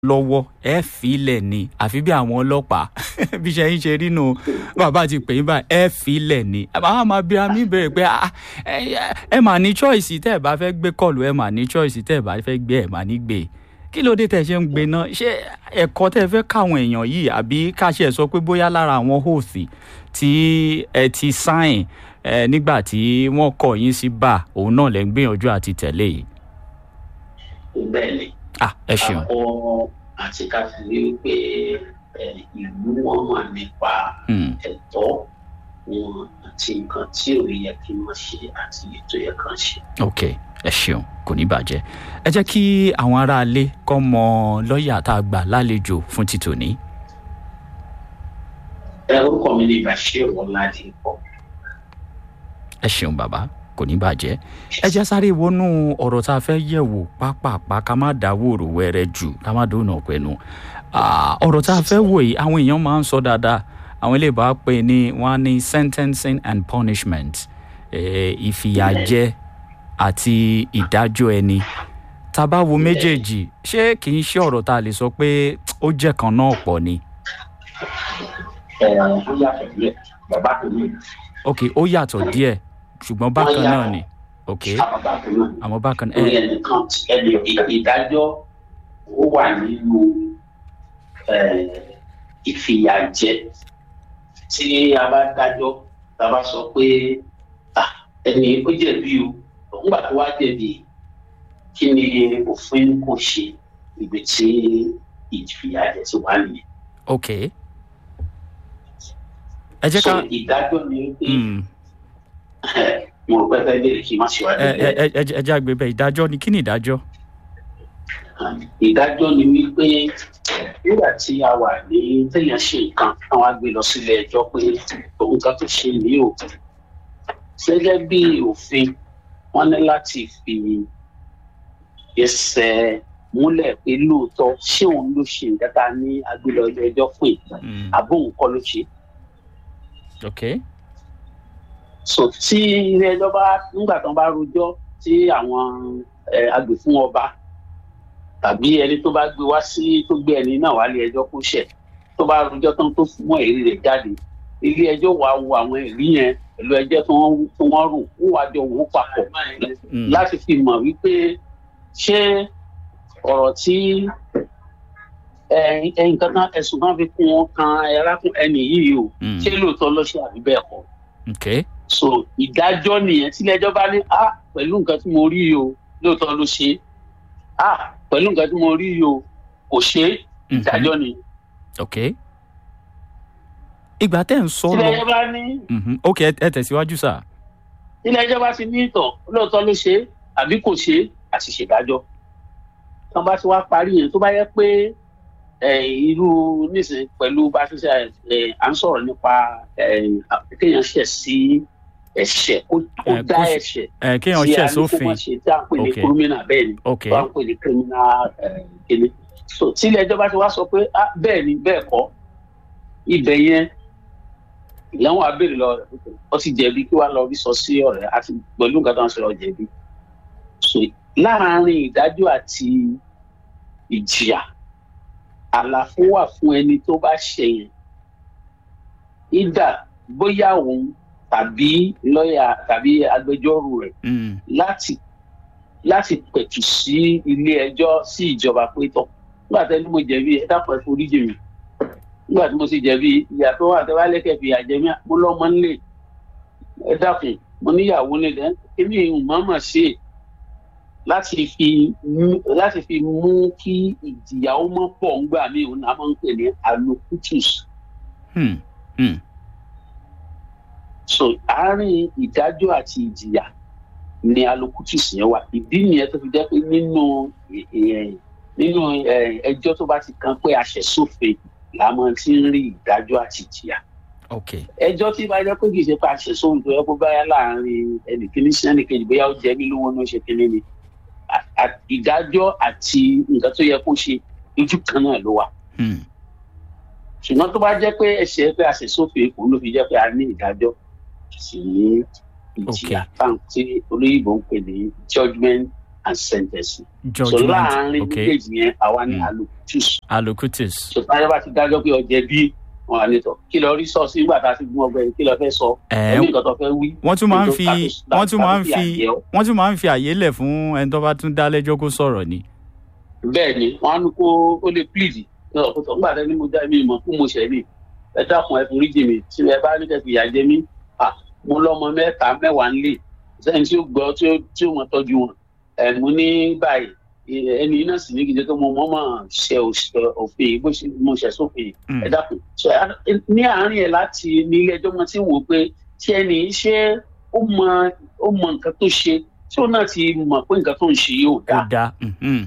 lọ́wọ́ ẹ filẹ̀ ni àfi bí àwọn ọlọ́pàá bí ṣe ń ṣe nínú bàbá ti pè é báyìí ẹ filẹ̀ ni àwọn máa bí amí bèrè pé ẹ mà ní choice tẹ́ ẹ bá fẹ́ gbé kọlù ẹ mà ní choice tẹ́ ẹ bá fẹ́ gbé ẹ mà ní gbé kí ló dé tẹ́ ṣe ń gbé náà ṣé ẹ̀kọ́ tẹ́ fẹ́ káwọn èèyàn yìí àbí káṣẹ sọ pé bóyá lára àwọn hóòsì tí ẹ ti sáìn ẹ nígbà tí wọ́n kọ̀ yín sí bá òun náà lẹ́ ń gbìyànjú àti tẹ̀lé yìí. bẹ́ẹ̀ ni ah ẹ ṣeun. akọ àti káfíńsì pé ìlú wọn mọ̀ nípa ẹ̀tọ́ wọn àti nǹkan tí ò yẹ kí wọ́n ṣe àti ètò yẹ kàn ṣe. ok ẹ ṣeun kò ní bàjẹ́ ẹ jẹ́ kí àwọn aráalé kọ́ mọ lọ́ọ̀yà tá a gbà lálejò fún ti tòní. ẹ orúkọ mi ni bashir ọládìpọ. ẹ ṣeun bàbá kò ní bàjẹ́ ẹ jẹ́ sáré wọnú ọ̀rọ̀ tá a fẹ́ yẹ̀ wò pápápá ká má dáwòrò wẹ́rẹ́ jù ká má dóná pẹ̀lú ọ̀rọ̀ tá a fẹ́ wò yìí àwọn èèyàn máa ń sọ dáadáa àwọn ilé ìbá pè ní wọn ní sentencing and punishment ìfìyàjẹ àti ìdájọ́ ẹni tá a bá wo méjèèjì ṣé kì í ṣe ọ̀rọ̀ tá a lè sọ pé ó jẹ́ kan náà pọ̀ ni. ẹ ẹ ó yàtọ̀ díẹ̀ bàbá tó ní. ok ó yàtọ̀ díẹ̀ ṣùgbọ́n bákan náà ni ok àmọ́ bákan náà. ẹnì ẹnìkan ẹnì ìdájọ́ ó wà nínú ìfìyàjẹ tí a bá dájọ́ tá a bá sọ pé ẹni ó jẹ̀bi o nígbà tó wá jẹ̀bi kí ni òfin kò ṣe ibi tí ìfìyàjẹ ti wà nìyẹn. ok ẹ jẹ́ ká. so ìdájọ́ ni pé mo rò pé fẹ́ bèrè kí n má ṣe wá ẹ ẹ ẹ ẹ jẹ́ àgbẹ̀ bẹ́ẹ̀ ìdájọ́ ni kí ni ìdájọ́. ìdájọ́ ni wípé nígbà tí a wà ní téèyàn ṣe nǹkan àwọn á gbé lọ sílé ẹjọ́ pé nǹkan tó ṣe ní o gẹ́gẹ́ bí òfin wọ́n ní láti fi ẹsẹ̀ múlẹ̀ pé lóòótọ́ ṣé òun ló ṣe nǹkan tá a ní agbélé ọjọ́ ẹjọ́ fún ìgbà àbóhùn kọ́ ló ṣe. ok so tí ilé ẹjọ́ bá nígbà tán bá rojọ́ tí àwọn agbèfún ọba tàbí ẹni tó bá gbé wá sí tó gbé ẹni náà wá lé ẹjọ́ kó ṣẹ̀ tó bá rojọ́ tán tó mú ẹ̀rí rẹ̀ jáde ilé ẹjọ́ wàá wo àwọn ẹ̀rí yẹn pẹ̀lú ẹjẹ́ tó wọ́n tó wọ́n rò ó wàá jọ wò ó papọ̀ láti fi mọ̀ wípé ṣé ọ̀rọ̀ tí nǹkan kan ẹ̀sùn kan fi kún wọn kan ẹ̀rákùn ẹni yìí o ṣé lóòótọ́ ló ṣe àbí bẹ́ẹ̀ kọ́ ok so ìdájọ́ nìyẹn tí ilé-ẹjọ́ bá ní a pẹ̀lú nǹkan tí mo rí yìí o lóòótọ́ ló ṣe a pẹ̀lú nǹkan tí mo rí yìí o kò ṣe ìdájọ́ ni. ok ìgbà tẹ́ ń sọ lọ ilé-ẹjọ́ bá ní. ok ẹ tẹ̀síwájú sà. ilé-ẹjọ́ bá ti ní ìtàn lóòótọ́ ló ṣe àbí kò ṣe àti ṣèdájọ́ tán bá ti wá parí yẹn tó bá yẹ pé irú nísìnyí pẹ̀lú bá ṣe ṣe à ń sọ̀rọ̀ nípa kéèyàn ṣẹ̀ sí ẹ̀ṣẹ̀ kó dá ẹ̀ṣẹ̀ kéèyàn ṣẹ̀ sófin tí a ń pè ní criminal bẹ́ẹ̀ ni tí a ń pè ní criminal kéde so tí ilé ẹjọ́ bá ti wá sọ pé bẹ́ẹ̀ ni bẹ́ẹ̀ kọ́ ibẹ̀ yẹn ìyàwó abèrè lọ rẹ̀ ó ti jẹ̀bi kí wàá lọ rí sọ sí ọ̀rẹ́ àti pẹ̀lú nǹkan tó ń sọ̀rọ̀ jẹ̀bi so láàárín ìdájọ́ àti ìjìyà àlàfo wà fún ẹni tó bá ṣe yẹn ìdá bóyá òun tàbí lọ́ọ̀yà tàbí agbẹjọ́rò rẹ̀ láti láti pẹ̀tù sí ilé ẹjọ́ sí ìjọba pé tọ̀ nígbà tí mo jẹ̀bi ẹ dápọ̀ ẹ forí jì mí nígbà tí mo sì jẹ̀bi ìyá tó wà tẹ́wá lẹ́kẹ̀ẹ́ fi àjẹmí mo lọ́mọ nílé ẹ dákun mo níyàwó nílẹ̀ kí ni ìmọ̀ọ́mọ̀ ṣe láti fi mú láti fi mú kí ìjìyàwó mọ́ pọ̀ ńgbà míì òun náà máa ń pè ní alocutus. Hmm. Hmm. so àárín ìdájọ́ àti ìjìyà ni alocutus yẹn wà ìdí nìyẹn tó fi jẹ́ pé nínú nínú ẹjọ́ tó bá ti kan pé aṣẹ̀sófin la máa ti ń rí ìdájọ́ àti ìjìyà. okay. ẹjọ́ tí bá jẹ́ pé kì í ṣe pé aṣẹ̀sófin tó yẹ kó báyà láàárín ẹnìkíní sí ẹnìkejì bóyá ó jẹ mí lówó ní ó ṣe kíní ni ìdájọ́ àti nǹkan tó yẹ kó ṣe ojú kan náà ló wà. ṣùgbọ́n tó bá jẹ́ pé ẹ̀ṣẹ̀ pé aṣẹ̀sófin kò ló fi jẹ́ pé a ní ìdájọ́ sí ìjìyà táwọn tí olóyìnbó ń pè ní judgement and sentencing. so judgment láàárín ok méjèèjì yẹn àwa ní Mm. allocutus. allocutus so táyọ̀ bá ti dájọ́ pé ọjẹ́ bí wọn à ní tọ̀ kí lọ rí sọ sí nígbà tá a ti gún ọgbẹ́ kí lọ fẹ́ sọ ẹ ẹ̀mí nǹkan tó fẹ́ wí. wọ́n tún máa ń Ètò fi tàbí- wọ́n tún máa ń tàbí fi àjẹ́ ọ́. wọ́n tún máa ń fi àyè lẹ̀ fún ẹni tó bá tún dá lẹ́jọ́ kó sọ̀rọ̀ ni. bẹ́ẹ̀ ni wọ́n á ní kó ó lè plead nígbà tẹ́ ni mo dá mi mọ̀ fún mo ṣẹ̀ ní ẹ dákun ẹ forí jì mí tí ẹ bá ní kẹ́ fi ìyà jẹ mí à mo lọ́mọ mẹ́ta mẹ́wàá ń lè sẹ́yìn tí ó gbọ́ tí ó tí ó mọ tọ́jú wọn ẹ̀ mo ní báyìí ẹ- ẹni náà sì ní gidi tó mo mọ́ mọ́ ṣe òṣ- òfin bó ṣe mo ṣẹ̀ sófin Mm. ẹ dákun ṣe á- ní àárín ẹ̀ láti ní ilé ẹjọ́ mo ti wò pé tí ẹni ṣe ó mọ ó mọ nǹkan tó ṣe tí ó náà ti mọ̀ pé nǹkan tó ń ṣe yóò ó dáa dáa mhm.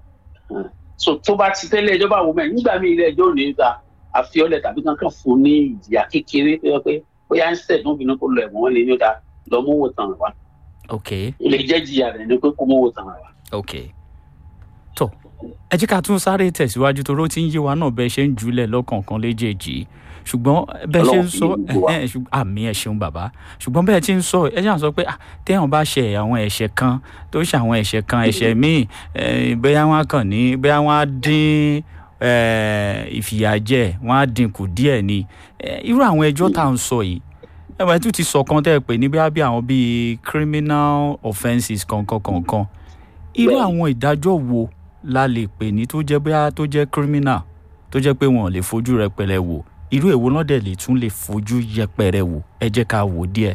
so tó bá ti tẹ́lẹ̀ ẹjọ́ bá wò mẹ́ nígbà míì ilé ẹjọ́ ò ní ta àfiọ́lẹ̀ tàbí kankan fún ní ìjìyà kékeré tó yẹ pé bóyá ń sẹ̀ tó ń bínú kó lọ ẹ̀wọ̀n wọn lè ní ó da lọ mú wò tán wá ok ilé jẹ́ jìyà rẹ̀ ni pé kó mú wò tán wá. ok tó ẹ jẹ́ ká tún sáré tẹ̀síwájú toró tí ń yé wa náà bẹ́ẹ̀ ṣe ń jùlẹ̀ lọ́kọ̀ọ̀kan léjèèjì ṣùgbọ́n bẹ́ẹ̀ ṣe ń Ọlọ́run fi sọ gbogbo wa. ẹ̀hẹ́n, ṣùgbọ́n- àmì ẹ̀ ṣeun bàbá ṣùgbọ́n bẹ́ẹ̀ ti ń sọ ẹ ṣáà sọ pé ah, téèyàn bá ṣe àwọn ẹ̀ṣẹ̀ kan tó ṣe àwọn ẹ̀ṣẹ̀ kan ẹ̀ṣẹ̀ míì eh, bóyá wọ́n á kàn ní bóyá wọ́n á dín eh, ìfìyàjẹ wọ́n á dínkù díẹ̀ ni Eh, irú àwọn ẹjọ́ tá à ń sọ yìí ẹ wọ́n tún ti sọ kan tẹ́ ẹ pé ní bóyá bí àwọn bíi criminal offences kankan kankan irú Bẹ́ẹ̀ni. àwọn ìdájọ́ wo la lè pè ní tó jẹ́ bóyá tó jẹ́ criminal tó jẹ́ pé wọn ò lè fojú rẹpẹrẹ wò irú èwo náà dẹ̀ lè tún lè fojú yẹpẹrẹ wò ẹ jẹ́ ká wò díẹ̀.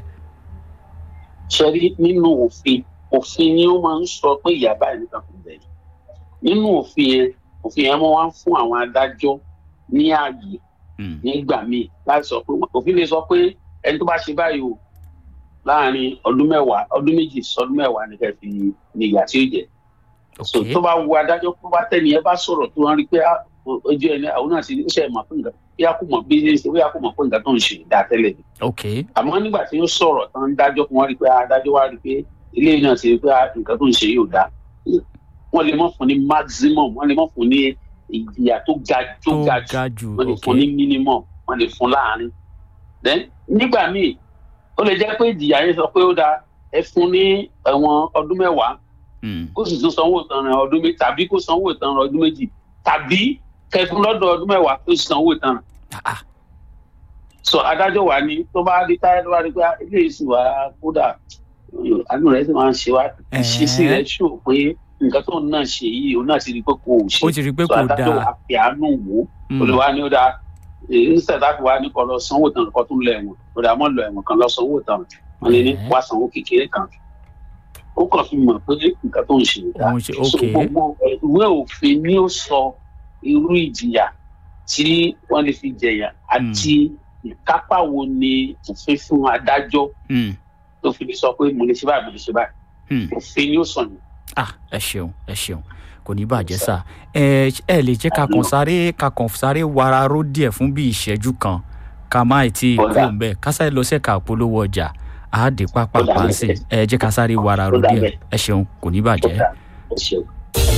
ṣe rí nínú òfin òfin ni ó máa ń sọ pé ìyá báyìí nìkan kò bẹ̀rẹ̀ nínú òfin yẹn òfin yẹn máa ń fún àwọn adájọ́ ní ààyè Mm, nígbà míì láti sọ pé òfin lè sọ pé ẹni tó bá ṣe báyìí o láàrin ọdún mẹ́wàá ọdún méjì sọdún mẹ́wàá ni kẹ́ fi ní ìyà tí ó jẹ so ok tó bá wu adájọ́ tó bá tẹ̀lé ẹ bá sọ̀rọ̀ tó wọn rí pé ah, ojú ẹni àwọn náà ti ní ṣe mọ̀ pé nǹkan bí a kò mọ̀ bí ṣe bí a kò mọ̀ pé nǹkan tó ń ṣe dá tẹ́lẹ̀ ni ok àmọ́ nígbà tí ó sọ̀rọ̀ tán dájọ́ fún wọn rí pé ah, adájọ́ wá rí pé eléyìí náà ti rí pé ah, nǹkan tó ń ṣe yóò dá wọ́n lè mọ̀ fún ní maximum wọ́n lè mọ̀ fún ní ìjìyà tó ga tó tó ga jù ga jù wọ́n lè ok fún ní minimum wọ́n lè fún láàrin then nígbà míì ó lè jẹ́ pé ìjìyà yẹn sọ pé ó dáa ẹ fún ní ẹ̀wọ̀n ọdún mẹ́wàá Mm, kó sì tún sanwó ìtanràn ọdún méjì tàbí kó sanwó ìtanràn ọdún méjì tàbí kẹfún lọ́dọ̀ ọdún mẹ́wàá kó sì sanwó ìtanràn ah, ah, so adájọ́ wa ni tó bá di táyà tó bá di pé eléyìí sì wá kódà àánú rẹ̀ sì máa ń ṣe wá ìṣesí rẹ̀ ṣò pé nǹkan tó ń náà ṣe yìí òun náà ti rí pé kò ṣe ó ti rí i pé so kò adájọ́ dáa wa fi àánú wò ó Mm, olùwà ni ó dáa nísìtẹ̀ tá a fi wá ní kọ́ lọ sanwó ìtanràn kọ́ tó ń lọ ẹ̀wọ̀n ó dáa mọ́ lọ ẹ̀wọ̀n kan lọ sanwó ìtanràn wọn lè ní Ẹ̀ẹ́. wá sanwó kékeré kan ó kàn fi mọ̀ pé nǹkan tó ń ṣe ò dáa òun ṣe so ok gbogbo ìwé òfin ni ó sọ irú ìjìyà tí wọ́n lè fi jẹ̀yà àti ìkápá wo ni òfin fún adájọ́ Mm, tó fi lè sọ pé mo lè ṣe báyìí mo lè ṣe báyìí mm. òfin ni ó sọ yẹn. ah ẹ ṣeun ẹ ṣeun kò ní bàjẹ́ sà ẹ ẹ lè jẹ́ ká kàn sáré ká kàn sáré wararó díẹ̀ fún bí ìṣẹ́jú kan ká má ì tí ì Ó kú dà. mbẹ́ ká sáré lọ sẹ́ka polówó ọjà á dé pápá Ó dà pàǹsì bẹ́ẹ̀. ẹ jẹ́ ká sáré wararó Ó dà díẹ̀ bẹ́ẹ̀. ẹ ṣeun kò ní bàjẹ́. Ó dà, ẹ ṣeun.